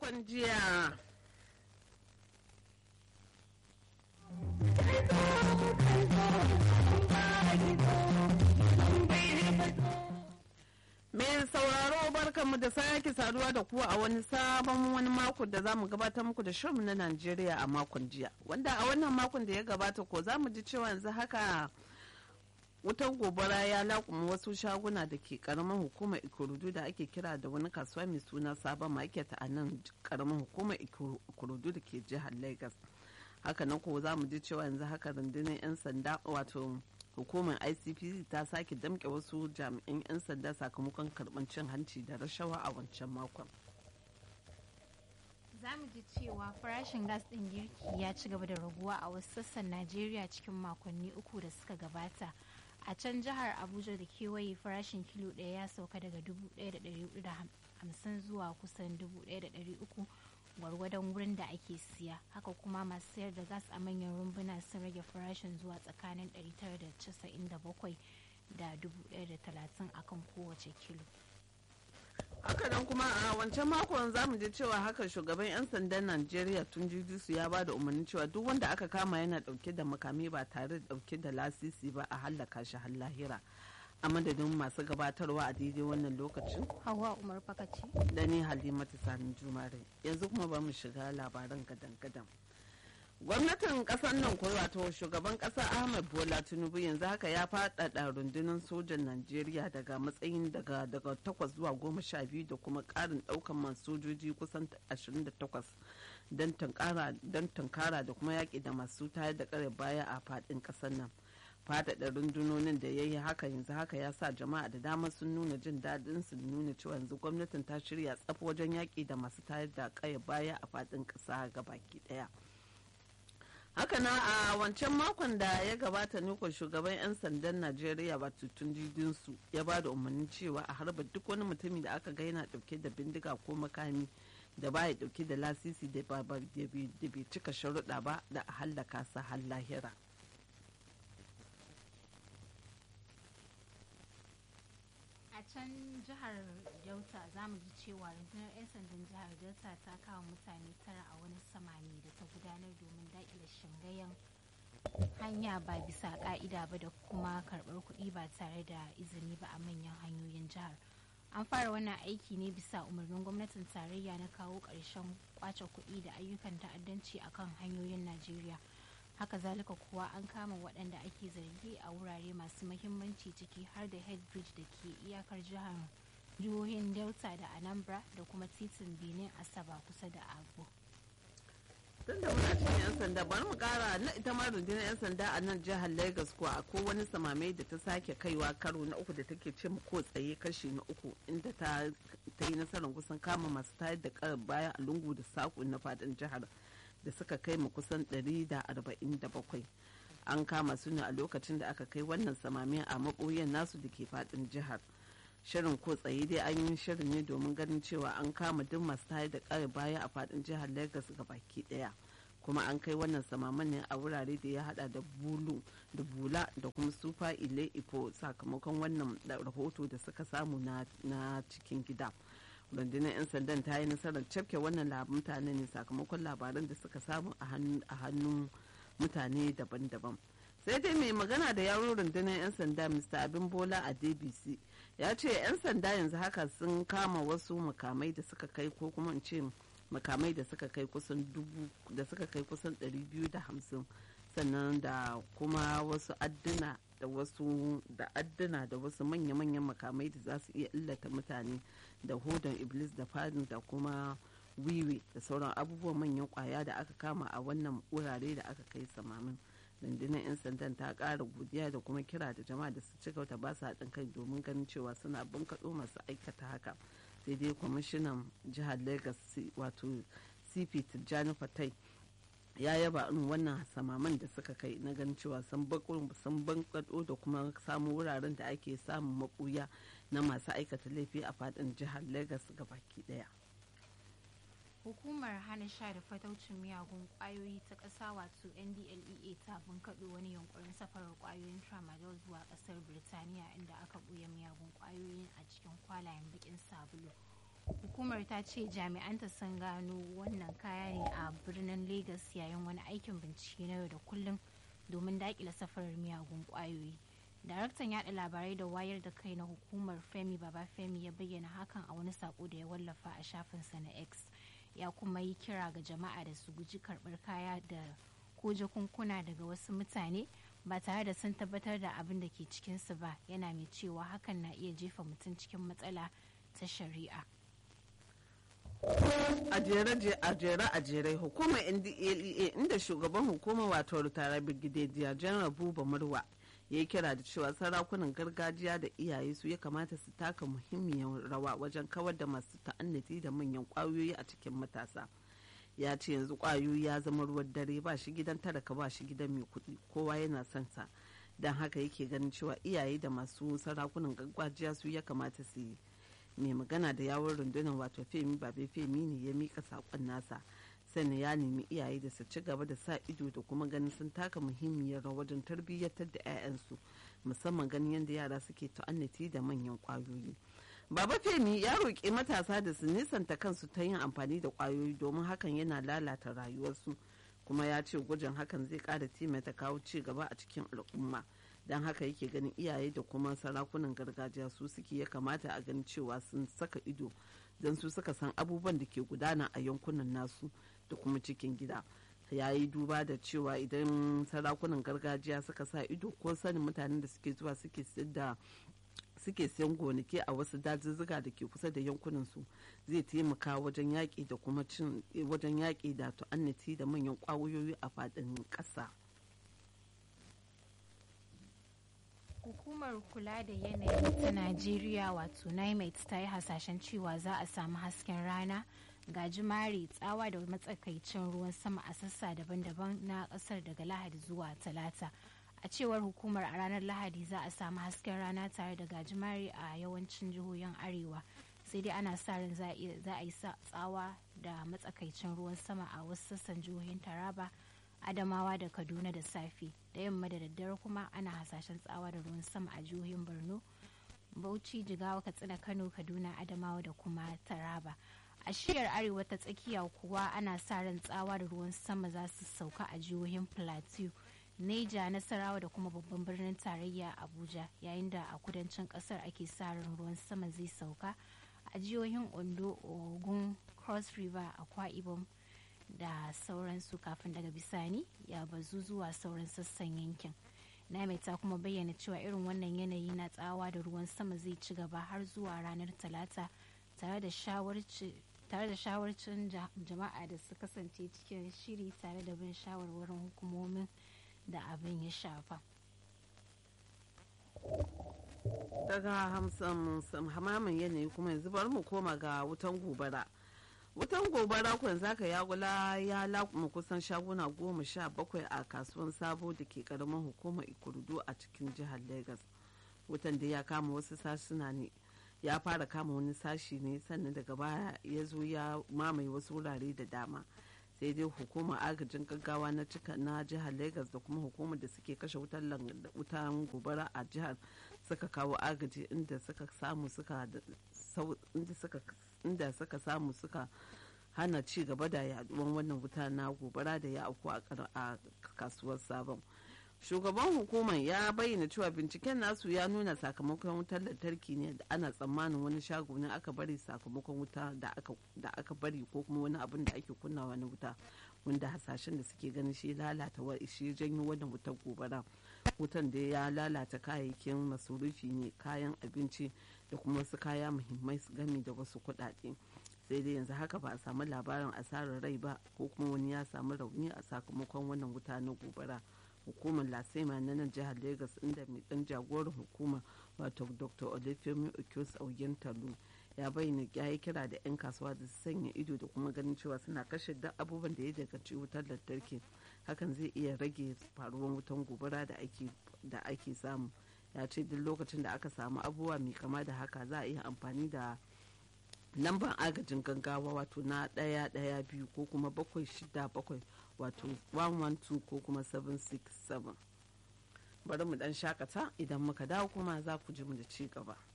makon jiya. Mai sauraro barkanmu da sake saduwa da kuwa a wani sabon wani mako da za mu gabatar muku da shirin na Najeriya a makon jiya. Wanda a wannan makon da ya gabata ko za mu ji cewa yanzu haka wutan gobara ya lakuma wasu shaguna da ke karamin hukumar ikurudu da ake kira da wani kasuwa mai suna sabon market a nan karamin hukumar ikurudu da ke jihar lagos haka nan ko za mu ji cewa yanzu haka rundunar 'yan sanda wato hukumar icpc ta sake damke wasu jami'an 'yan sanda sakamakon karɓar cin hanci da rashawa a wancan makon za mu ji cewa farashin gas ɗin girki ya ci gaba da raguwa a wasu sassan najeriya cikin makonni uku da suka gabata a can jihar abuja da kewaye farashin kilo ɗaya ya sauka daga 1,450 zuwa kusan 1,300 gwargwadon wurin da ake siya haka kuma masu sayar da gas a manyan rumbuna sun rage farashin zuwa tsakanin 997 da 1,030 akan kowace kilo haka nan kuma a wancan makon za mu ji cewa haka shugaban 'yan sandan najeriya tun su ya ba da umarnin cewa duk wanda aka kama yana dauke da makami ba tare da dauke da lasisi ba a hallaka shi har lahira a madadin masu gabatarwa a daidai wannan lokacin hawa umar fakaci da ni halimatu sanin jumare yanzu kuma ba mu shiga labaran gadan-gadan gwamnatin kasar nan ko wato shugaban kasa ahmed bola tinubu yanzu haka ya faɗaɗa rundunar sojan najeriya daga matsayin daga daga takwas zuwa goma sha biyu da kuma ƙarin ɗaukan man sojoji kusan 28 don tunkara da kuma yaƙi da masu tayar da ƙare baya a faɗin ƙasar nan faɗaɗa rundunonin da ya yi haka yanzu haka ya sa jama'a da dama sun nuna jin daɗin su nuna cewa yanzu gwamnatin ta shirya tsaf wajen yaƙi da masu tayar da ƙaya baya a faɗin ƙasa gabaki ɗaya. haka na a wancan makon da ya gabata ne ko shugaban 'yan sandan najeriya ba tutun su ya ba da umarnin cewa a harba duk wani mutumi da aka ga yana dauke da bindiga ko makami da baya dauke da lasisi da bai cika sharuɗa ba da a hallaka sa har lahira a can jihar delta za mu ji cewa rundunar 'yan sandan jihar delta ta kawo mutane tara a wani samani da ta gudanar domin daƙile shingayen hanya ba bisa ka'ida ba da kuma karɓar kuɗi ba tare da izini ba a manyan hanyoyin jihar an fara wannan aiki ne bisa umarnin gwamnatin tarayya na kawo ƙarshen kwace kuɗi da ayyukan ta'addanci akan hanyoyin najeriya haka zalika kuwa an kama waɗanda ake zargi a wurare masu mahimmanci ciki har da headbridge da ke iyakar jihar jihohin delta da anambra da kuma titin benin asaba kusa da agbo tun da muna cikin 'yan sanda bari mu kara na ita ma rundunar 'yan sanda a nan jihar lagos ko a wani samame da ta sake kaiwa karo na uku da take ce ko tsaye kashi na uku inda ta yi nasarar kusan kama masu tayar da karar baya a lungu da saƙo na fadin jihar da suka kai mu kusan 147 an kama su ne a lokacin da aka kai wannan samami a maɓoyan nasu da ke fadin jihar shirin ko tsaye dai an yi shirin ne domin ganin cewa an kama duk masu tayar da kare baya a fadin jihar lagos ga baki daya kuma an kai wannan samaman ne a wurare da ya hada da bulu da bula da kuma sufa ile ifo sakamakon wannan rahoto da suka samu na cikin gida rundunar 'yan sandan ta yi nasarar cafke wannan mutane ne sakamakon labaran da suka samu a hannun mutane daban-daban sai dai mai magana da yawon rundunar 'yan sanda mr abin bola a dbc ya ce 'yan sanda yanzu haka sun kama wasu makamai da suka kai ko kuma in ce makamai da suka kai kusan dubu da suka kai kusan 250 sannan da kuma wasu adduna da wasu da adduna da wasu manya-manyan makamai da za su iya illata mutane da hodon iblis da fadin da kuma wiwi da sauran abubuwan manyan kwaya da aka kama a wannan wurare da aka kai samamin rundunar 'yan sandan ta kara godiya da kuma kira da jama'a da su ci gaba ba su haɗin kai domin ganin cewa suna bunkaɗo masu aikata haka sai dai kwamishinan jihar lagos wato cp tijjani fatai ya yaba in wannan samaman da suka kai na ganin cewa sun bankaɗo da kuma samun wuraren da ake samun maɓuya na masu aikata laifi a faɗin jihar lagos baki ɗaya. hukumar hana sha da fataucin miyagun kwayoyi ta ƙasa wato ndlea ta bunkaɗo wani yunkurin safarar kwayoyin tramadol zuwa ƙasar birtaniya inda aka ɓuya miyagun kwayoyin a cikin kwalayen bakin sabulu hukumar ta ce jami'anta sun gano wannan kaya ne a birnin lagos yayin wani aikin bincike na yau da kullum domin daƙile safarar miyagun ƙwayoyi daraktan yada labarai da wayar da kai na hukumar femi baba femi ya bayyana hakan a wani sako da ya wallafa a shafinsa na x ya kuma yi kira ga jama'a da su guji karbar kaya da ko jakunkuna daga wasu mutane ba tare da sun tabbatar da abin da ke cikinsu ba yana mai cewa hakan na iya jefa mutum cikin matsala ta shari'a a jere a jere a jere hukumar ndlea inda shugaban hukumar wato ritara brigadier general buba murwa ya yi kira da cewa sarakunan gargajiya da iyaye su ya kamata su taka muhimmiyar rawa wajen kawar da masu ta'annati da manyan kwayoyi a cikin matasa ya ce yanzu kwayoyi ya zama ruwan dare ba shi gidan talaka ba shi gidan mai kuɗi kowa yana son sa don haka yake ganin cewa iyaye da masu sarakunan gargajiya su ya kamata su yi mai magana da yawon rundunar wato femi babe femi ne ya mika saƙon nasa sannan ya nemi iyaye da su ci gaba da sa ido da kuma ganin sun taka muhimmiyar rawa wajen tarbiyyatar da 'ya'yansu musamman ganin yadda yara suke ta'annati da manyan kwayoyi baba femi ya roƙi matasa da su nisanta kansu ta yin amfani da kwayoyi domin hakan yana lalata rayuwarsu kuma ya ce gujin hakan zai ƙara taimaka kawo ci gaba a cikin al'umma don haka yake ganin iyaye da kuma sarakunan gargajiya su suke ya kamata a ganin cewa sun saka ido don su suka san abubuwan da ke gudana a yankunan nasu da kuma cikin gida ya yi duba da cewa idan sarakunan gargajiya suka sa ido ko sanin mutanen da suke zuwa suke da suke siyan gonaki a wasu dazuzzuka da ke kusa da yankunan su zai taimaka wajen yaƙi da kuma cin wajen yaƙi da tu'annati da manyan ƙwayoyi a faɗin ƙasa. hukumar kula da yanayi ta najeriya wato nimet ta yi hasashen cewa za a samu hasken rana gajimare tsawa da matsakaicin ruwan sama a sassa daban-daban na kasar daga lahadi zuwa talata a cewar hukumar a ranar lahadi za a samu hasken rana tare da gajimare a yawancin jihohin arewa sai dai ana sa ran za a yi tsawa da matsakaicin ruwan sama a wasu sassan jihohin taraba adamawa da kaduna da safe da yamma da daddare kuma ana hasashen tsawa da ruwan sama a jihohin borno bauchi jigawa katsina kano kaduna adamawa da kuma taraba a shiyar arewa ta tsakiya kuwa ana sa ran tsawa da ruwan sama za su sauka a jihohin plateau neja nasarawa da kuma babban birnin tarayya abuja yayin da a kudancin kasar ake sa ran ruwan sama zai sauka a jihohin ondo ogun cross river akwa ibom da sauransu kafin daga bisani ya bazu zuwa sauran sassan yankin name ta kuma bayyana cewa irin wannan yanayi na tsawa da ruwan sama zai ci gaba har zuwa ranar talata tare da shawarcin jama'a da su kasance cikin shiri tare da bin shawarwarin hukumomin da abin ya shafa daga hamsin hamamin yanayi kuma yanzu bari mu koma ga wutan gobara wutan gobara kun zaka yagula ya lakuma kusan shaguna goma sha bakwai a kasuwan sabo da ke karamin hukumar ikurudu a cikin jihar lagos wutan da ya kama wasu sashina ne ya fara kama wani sashi ne sannan daga baya ya zo ya mamaye wasu wurare da dama sai dai hukumar agajin gaggawa na cika na jihar lagos da kuma hukumar da suke kashe wutan gobara a jihar suka kawo agaji inda suka samu suka inda suka samu suka hana ci gaba da yaduwan wannan wuta na gobara da ya auku a kasuwar sabon shugaban hukumar ya bayyana cewa binciken nasu ya nuna sakamakon wutar lantarki ne da ana tsammanin wani shago ne aka bari sakamakon wuta da aka bari ko kuma wani abin da ake kunna wani wuta wanda hasashen da suke ganin shi lalata wa shi janyo wannan wutar gobara wutan da ya lalata kayayyakin masurufi ne kayan abinci da kuma wasu kaya muhimmai su gami da wasu kuɗaɗe sai dai yanzu haka ba a samu labarin asarar rai ba ko kuma wani ya samu rauni a sakamakon wannan wuta na gobara hukumar lasema na nan jihar lagos inda mai dan jagoran hukuma wato dr olufemi okyos auyen talu ya bayyana ya yi kira da 'yan kasuwa da su sanya ido da kuma ganin cewa suna kashe duk abubuwan da ya danganci wutar lantarki hakan zai iya rage faruwar wutan gobara da ake samu ya ce duk lokacin da aka samu abubuwa mai kama da haka za a iya amfani da lambar agajin gaggawa wato na ɗaya ɗaya biyu ko kuma bakwai shida bakwai wato 112 ko kuma 767 bari mu dan shakata idan muka dawo kuma za ku ji mu da ci gaba.